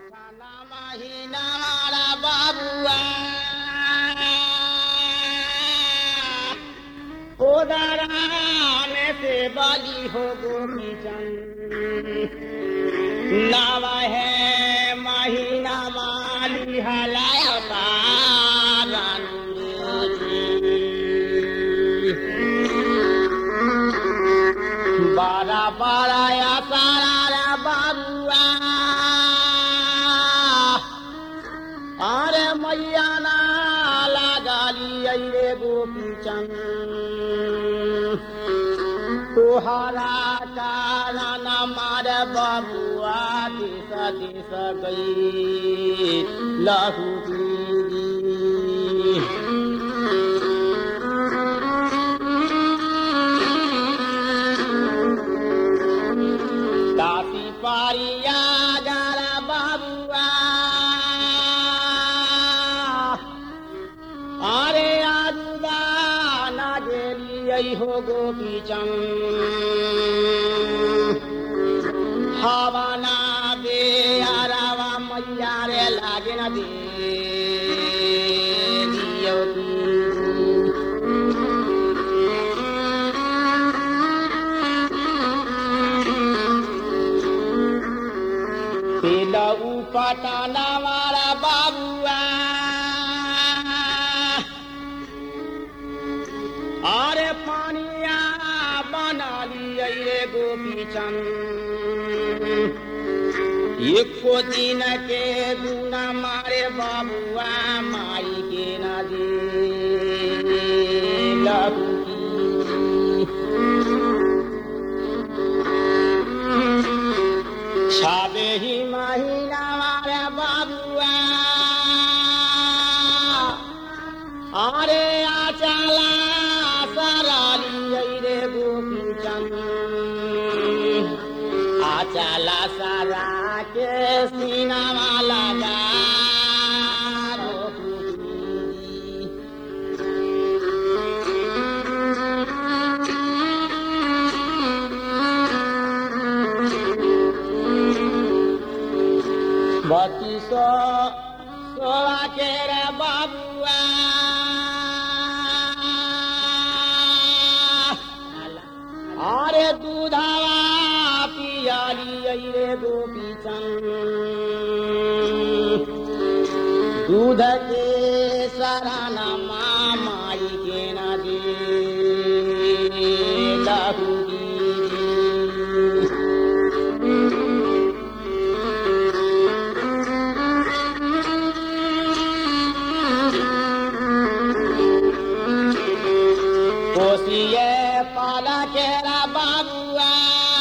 महीना मारा बाबुआ उदारा में से बाली हो गोपी नव है महीना माली हलाया बारा बारा या सारा बाबुआ अरे मैया ना लगाली अरे गोपी चंद तुहरा कारण मार बबुआ दिस दिस गई लहू ताती पारिया गारा बाबुआ अरे आजुदा ना गेली हो गोपी हवा ना दे आरावा मैया रे लागे ना दे दियो दी। पेलऊ पटाना वाला बाबुआ अरे पानिया बना लिए रे गोपी चंद एको दिन के गुना मारे बाबुआ माई के ना दे लहू की। छाबे ही महीना मारे बाबुआ अरे आचाला सराली रे गोपी चंद आचाला सारा के सीना वाला गा बत्ती सौ सोलह के रे बाबुआ अरे दूधावा पियाली रे गोपी चंद दूध के सराना माई के ना दे लहू दी। कोसिए पाला केरा बाबुआ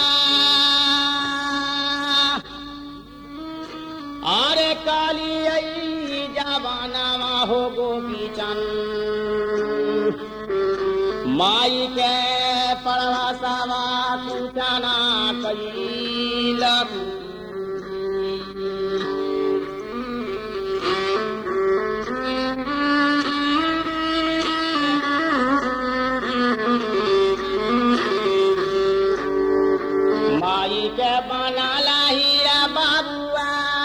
अरे काली आई जवाना हो गोपी चंद माई के पड़वासावा पूछाना कई लगू माई के बनाला हीरा बाबुआ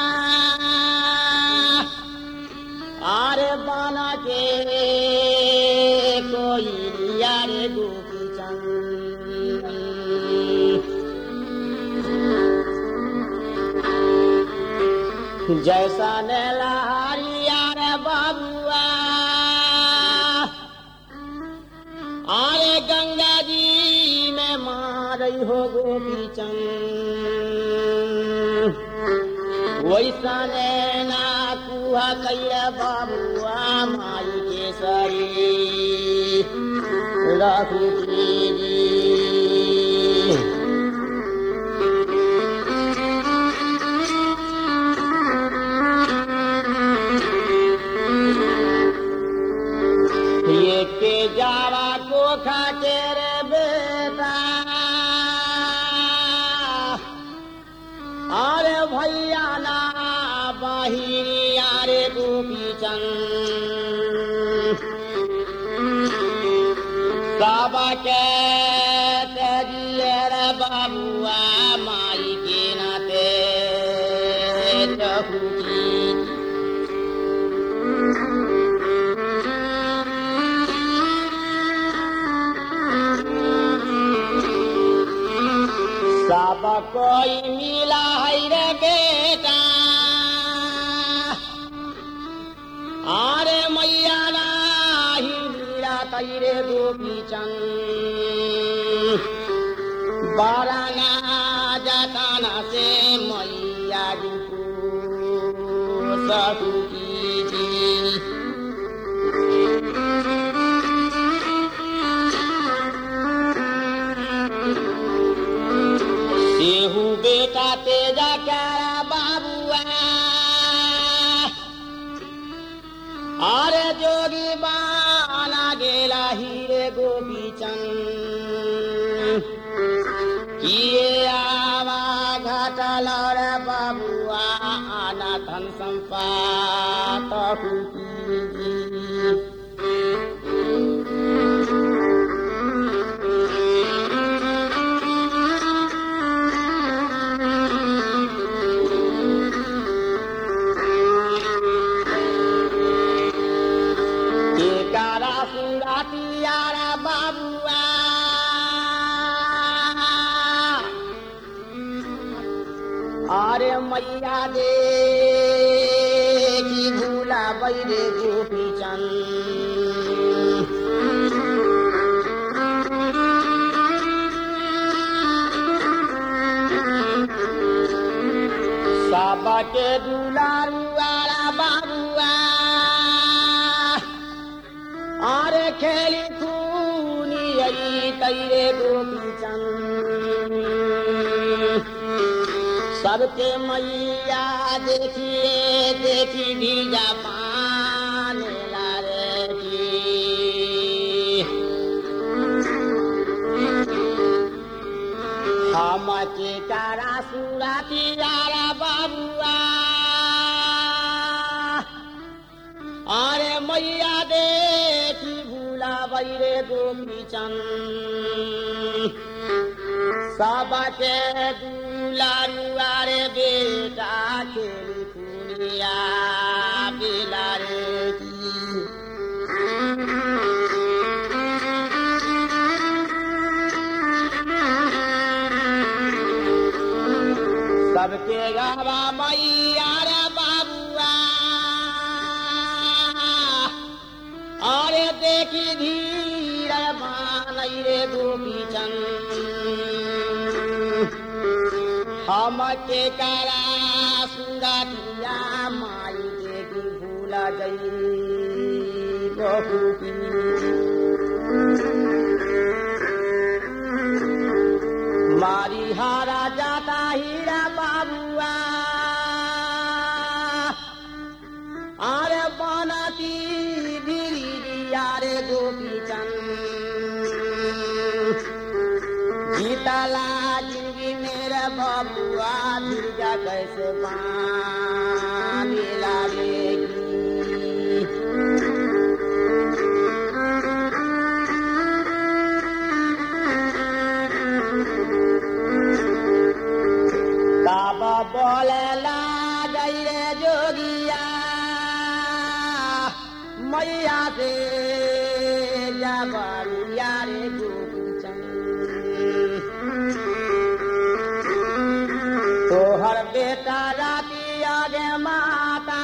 आरे बना के कोई लिया रे गोपी चंद जैसा नेलहारिया रे बाबुआ अरे गंगा जी में मारई हो गोपी चंद वैसा ना कुहा कैला बाबुआ माई के सरी रघु जी ये के जावा को खा के रे बेटा अरे भैया ना बहिरिया रे गोपी चंद सब के तेजिए रे बाबुआ माई के नाते रहू की सब कोई मिला है रे बेटा आरे मैया नाही मिला तैरे गोपी चंद बाराना जताना से मैया को सकू की सेहू बेटा तेजा क्यारा बाबुआ अरे जोगी बाना गेला हीरे गोपी चंद किए आवा घाटल रे बाबुआ आना धन संपात हुकी कारा सुरा तियारा बाबुआ अरे मैया दे की भूला बैरे गोपी चंद सबके दुलारुआरा बाबुआ अरे खेली खूनी आई तैरे गोपी चंद सबके मैया देखिए देखी भीजा पाने लारे की हम के कारा सुरा तियारा बाबुआ अरे मैया देखी भूला बैरे गोपी चंद सबके दुलारुआ रे बेटा खेली कुनिया बिलारे की सबके गावा मैया रे बाबुआ अरे देखी धीर मानई रे गोपी चंद हम के करा सुरतिया माई देखी भूला गई बहु मारी हारा जाता हीरा बाबुआ अरे बनाती भिरिया रे गोपी चंद जीतला जिंदगी मेरा बबुआ दुर्गा कैसे पानी लागेगी बाबा बोले ला गई रे जोगिया मैया से जबरिया रे गोपी चंद तोहर बेटा राती आगे माता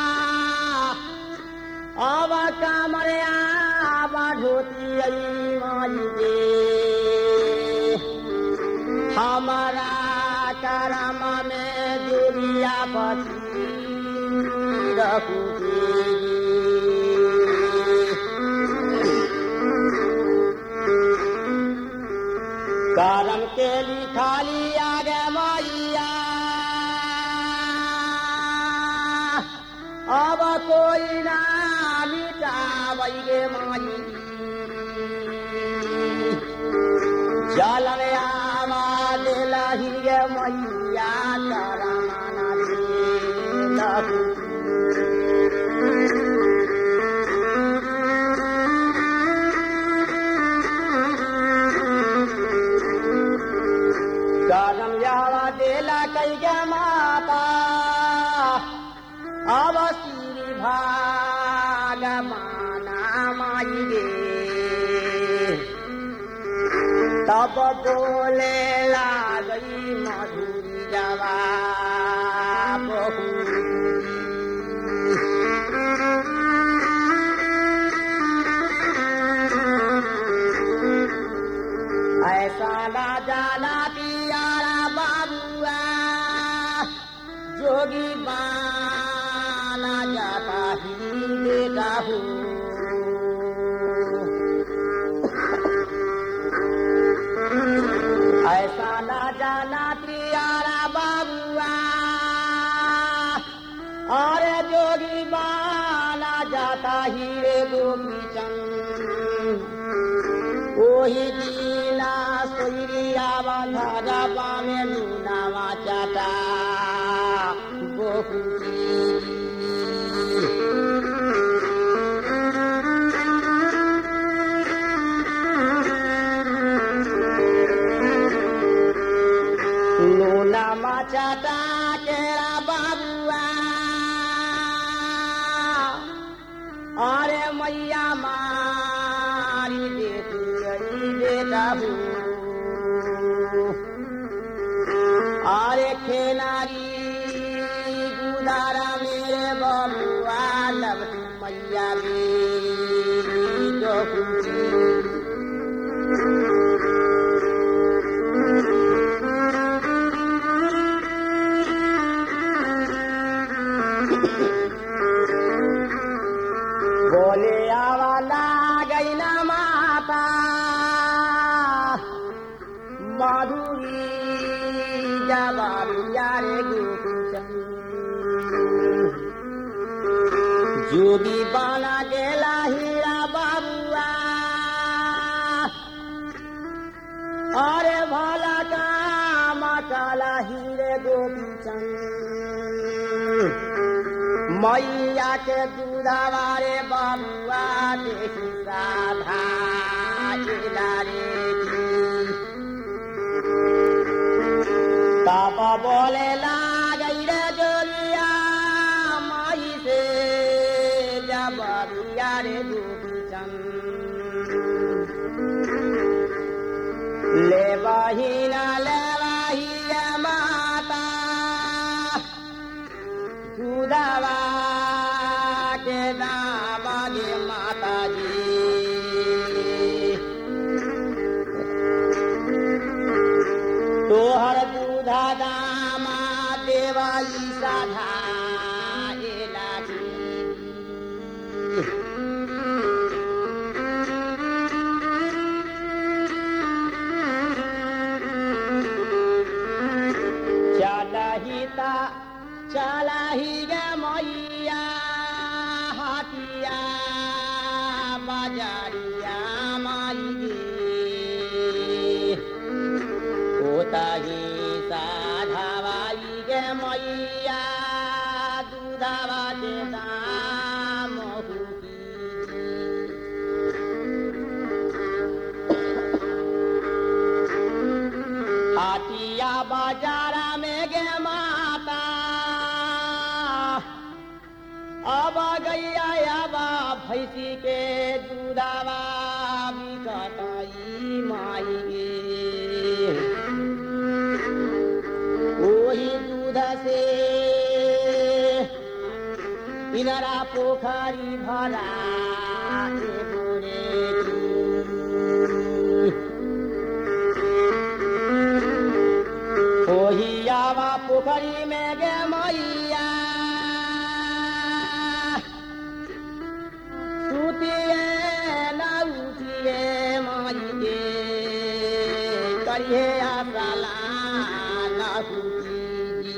अब कमरे आबा धोती आई माई के हमारा करम में दुनिया बची करम के लिखाली आगे मैया अब कोई ना मिटावे माई जल आवाज लहिए मैया करमाना दे करम यावा देला कई के माता माई गे तब बोले लागई मधुरी जवा बहुरी ऐसा ना जाना पियारा बाबुआ जोगी बाना जाता ही बेटा हूँ ऐसा ना जाना प्रियारा बाबुआ और जोगी बाना जाता ही रे गोपी चंद ओही दीना सोइरिया बाधा पामे नुनावा चाटा बहुती नुनावा चाटा केरा बाबुआ अरे मैया मारी देखी बेटा अरे खेनारी गुदारा मेरे बबुआ लब मैया मेरी तो बोले आवाला गई ना माता माधुरी जवाबिया रे गोकुचन जोगी बाना गेला हीरा बाबुआ अरे भला का मकाला हीरे गोपीचंद मैया के दूधावा रे बबुआ देखी राधा रे तब बोले लागई रे जोगिया माई से जब बिया रे ले बहिना ले बहिया माता दूधवा के दामा गे माता जी तोहर दूधा दामा देवाई साधा चलहिता चलहि गे मैया हटिया बजरिया माई गे ओतही साधावाई गे मैया दूधवा के दाम हाटिया बाजारा में गे माता अब गैया अब भैंसी के दूधवा बिकटाई माई गे ओही दूध से इनरा पोखरी भरा के बोरे ओही आवा पोखरी में गे मैया सुतिए न उठिए माई गे करिए आसला न सुती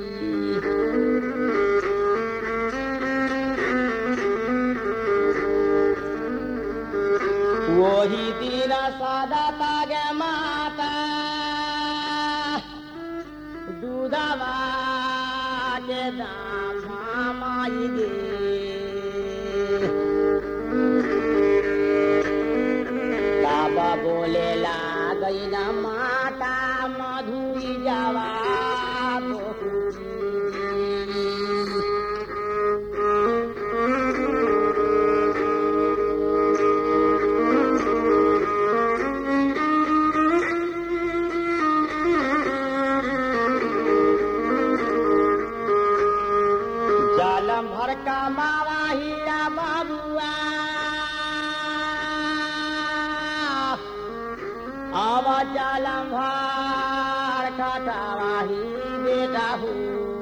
वही दिन सादा तागे माता दूधवा के दाम माई गे बाबा बोले लागई न माता मधुरी जावा कमावा हीरा बाबुआ आवा चालम भार खटावा ही बेटा हो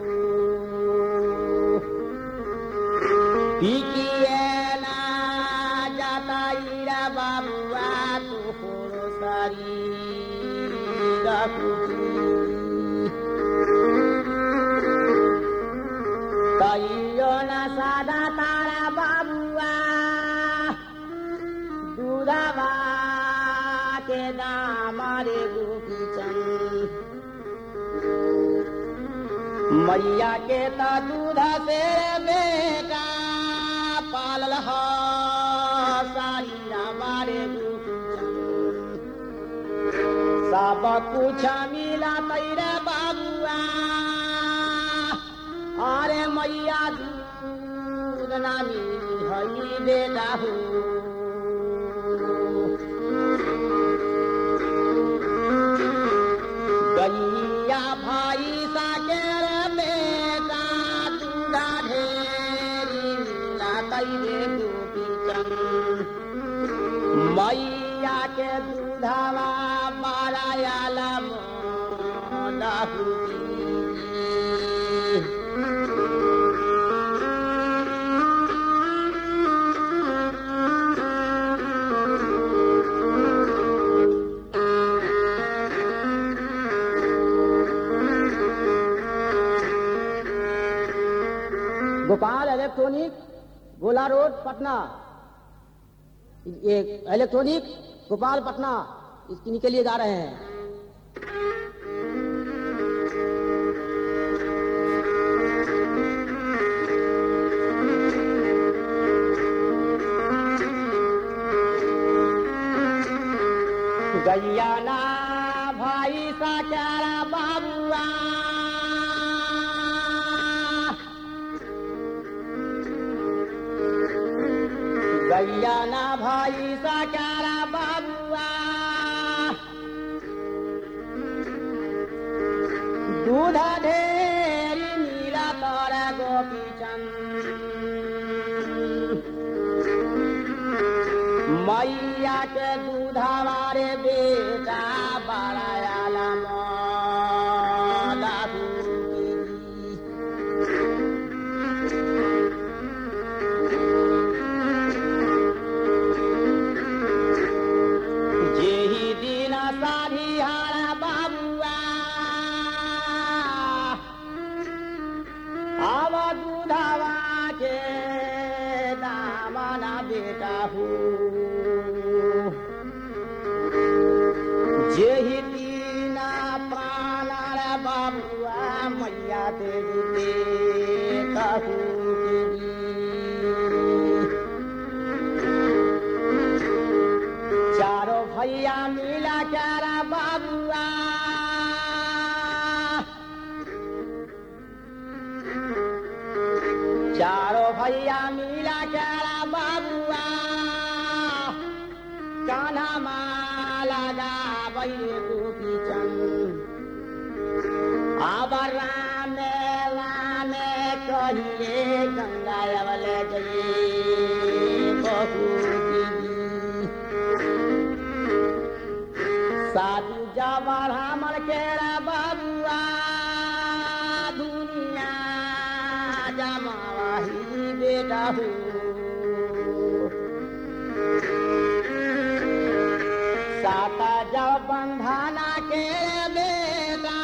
पिकिए ना जाता हीरा बाबुआ तू खोरो सारी तैयो न सादा तारा बाबुआ दूधवा के दाम रे गोपीचन मैया के त दूध से बेटा पालल ह सारी हमारे गोपीचन सब कुछ मिला तैरे बाबुआ अरे मैया दूध ना मिली हई बेटा हो गैया भाई साकेर बेटा दूधा ढेरी मिला तैरे गोपी चंद मैया के दूधवा बारायाल मोदाहुदी गोपाल इलेक्ट्रॉनिक गोला रोड पटना ये इलेक्ट्रॉनिक गोपाल पटना इसकी के लिए जा रहे हैं गैया ना भाई सा चारा बाबुआ गैया ना भाई सा चारा बाबुआ दूध ढेरी नीला तर गोपी मैया के दूधवा रे बेटा बड़ायाला दादू जेही दिन साधी हारा बाबुआ आव दूधवा के दामना बेटा हो जेही दिन प्राण बाबुआ मैया देवी के कहू देवी चारो भैया मिला चारा बाबुआ चारो भैया मिला चारा बाबुआ कान्हा माला गाबै गोपी चंद अब राम राम कहिए गंगा अवल जय बहु साधु जबर हमर केरा बाबुआ दुनिया जमाही बेटा हो साता जब बंधाना के बेटा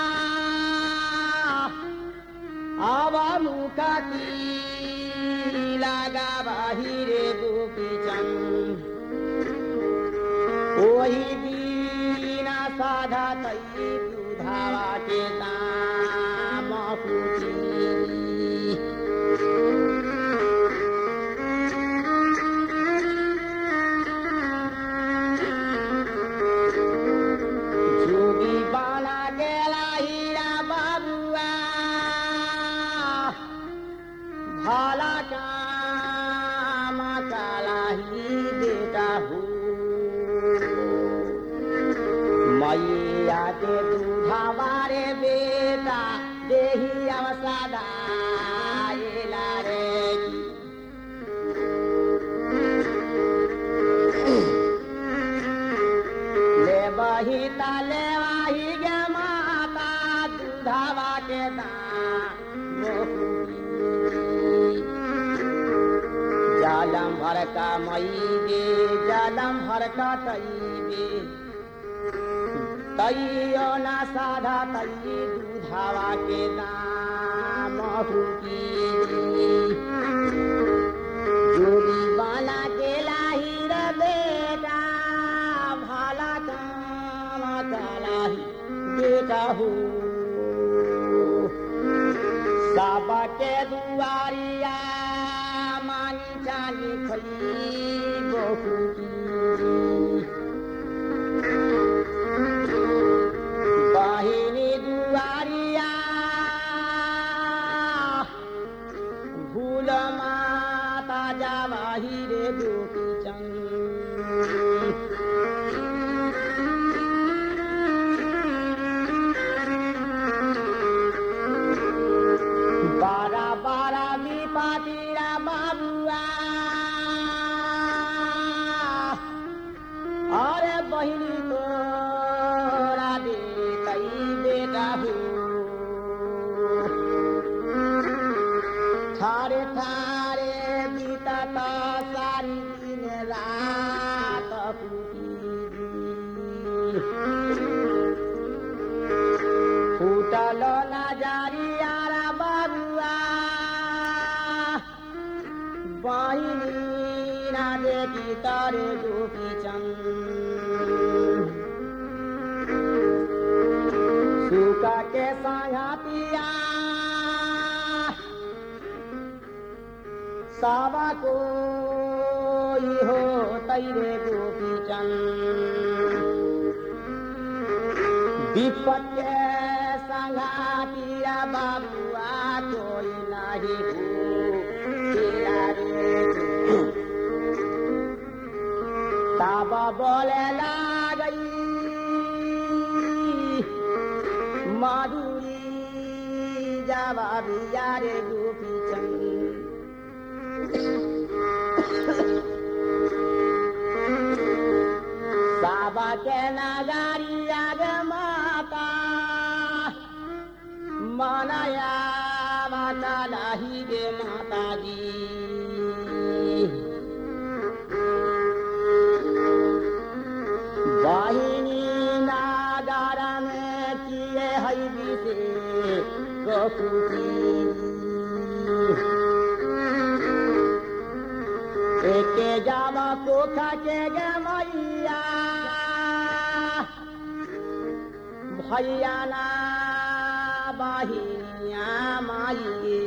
अब मुका की लगा बाहिरे गोपी चंद ओही बीना साधा तई दुधावा के दाम पूछी जोगी बाना गेला हीरा बाबुआ भाला काम काला ही बेटा हो मैया के दूधा बारे बेटा देही अवसादा रे जलम भर का मई गे जलम भर का तई गे तैयो ना साधा तई दूधावा के दाम हुकी जोड़ी बाला के लाही रे बेटा भाला काम चलाही बेटा हो साबा के दुआरिया मानी जानी खई बहु बाहिनी दुआरिया भूल माता जावाही रे गोपी बारा बारा विपातीरा बाबुआ अरे बहिनी तोरा दे कई बेटा हो थारे थारे बीता ता सारी दिन रात फूटल नजरियारा बाबुआ बहिनी ना देखी तारे गोपी चंद सुका के संगतिया सावा को हो तैरे गोपी चंद विपत के संघातिया बाबुआ कोई नहीं भूतिया रे ताबा बोले लागई माधुरी जावा बिया रे गोपी चंद साबा के नगारी आग माता मनाया माता लाही गे माता जी वाहिनी नागार में किए हई विषे एके जावा कोखा के गे मैया भैया ना बहिनिया माई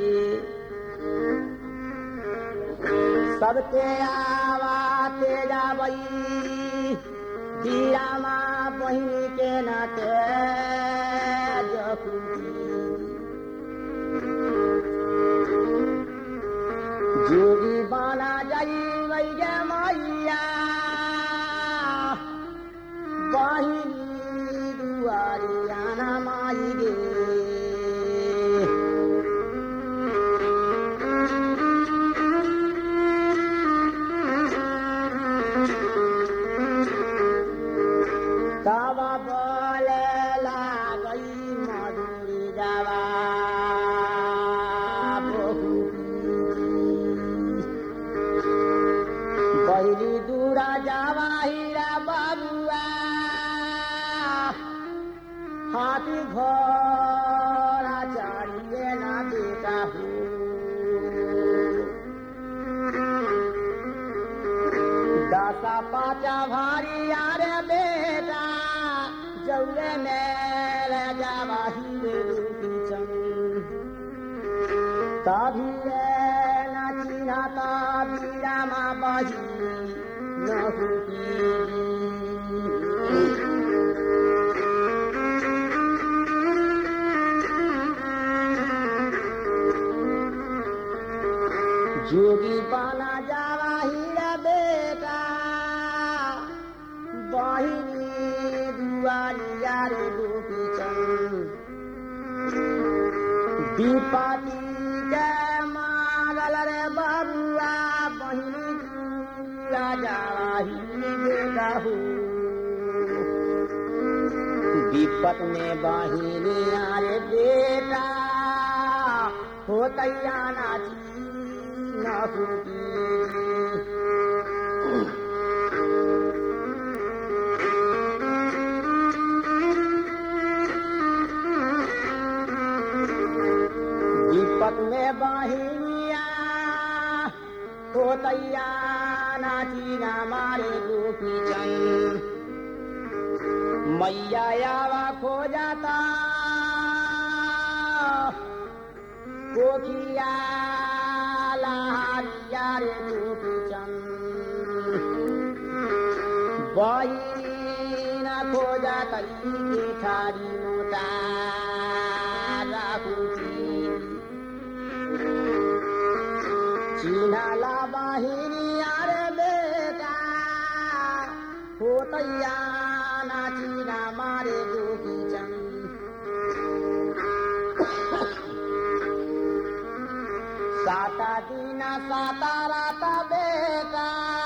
सबके आवाते जाबई दीरा माँ बहिनी के नाते जोगी बाना जाई वही गे मैया बहिनी दुआरिया ना माई गे तब बोले लागई मधुरी जावा पहली दूरा जावा हीरा बाबुआ हाथी घोड़ा चढ़िए ना बेटा दसा पाचा भारी आरे बेटा जौले मेरे जावा हीरे तभी नाची नाता बीरा माँ बही न जोगी पाना जावा हीरा बेटा बहिनी दुआरिया रे गोपी चंद दीपाती के मारल रे बरुआ बहिनी दूरा जावा ही बेटा हो विपत में बहिनी आरे बेटा हो तैया नाची न दीपक में बाहिनिया तोतैया नाची ना मारे गोपी चंद मैया यावा खो जाता कोकिया लहारिया रे गोपी चंद बहिना खो जाता के थारी मोटा राखुची चिनाला बाहिनी आरे बेटा होतैया ना चिना मारे गोपी चंद साता दिना साता राता बेटा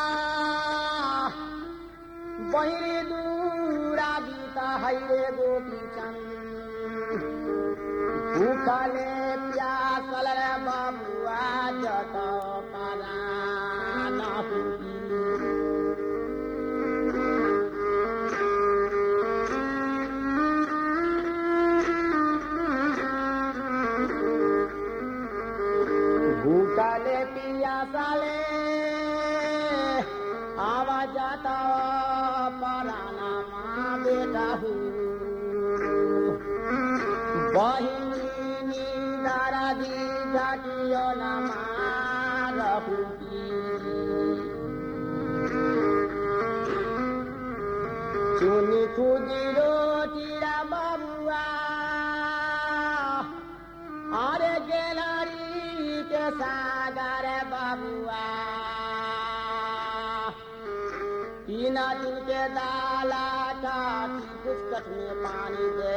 बहिरी दूरा गीता हैरे गोपी चंद भूखले प्यासल रे बबुआ जत पारा नहुकी भूखले पियासले आवा जाता पराना माँ बेटा हूँ बहिनी दारा दी जाटियो नमारहुकी चुनी खुदी रोटिरा बबुआ अरे गेलरी के सागर बबुआ तीन दिन के दाला काटी पुस्तक में पानी दे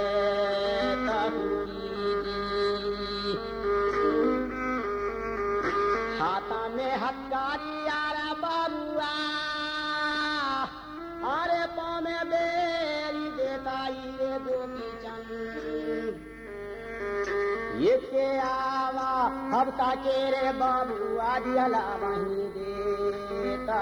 हाथा में हथकारी आरा बबुआ अरे पाँव में बेरी देता ये गोपी चंद ये के आवा हफ्ता के रे बबुआ दियला वहीं देता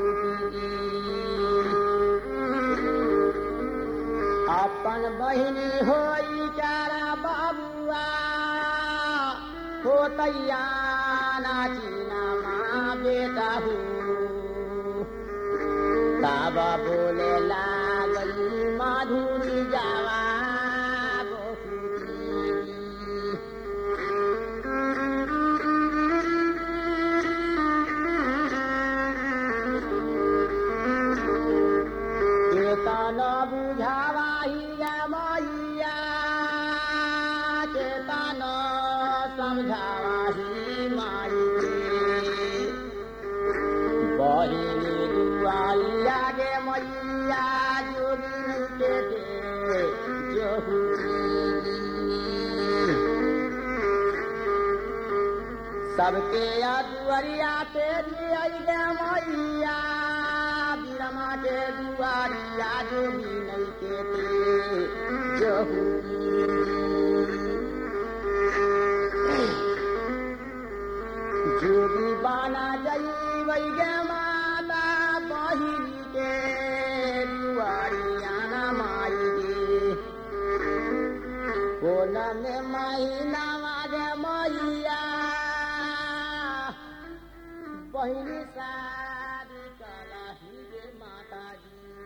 अपन बहिनी होई चारा बबुआ होतैया नाचिना माँ बेटा हूँ बाबा बोले लागली माधुरी जावा बहुरी चेतन बुझावा ही मैया चेतन समझावा ही माई बहिनी दुआरी आगे मैया जोगी के दे जोहुरी सबके दुआरिया तेरी अइगे मैया बिरमा के दुआरिया जोगी नहीं के ते जोहुरी जोगी बाना जई वैगे माता बहिनी के दुआरिया ना माई गे कोन में महीना मागे मैया बहिनी सा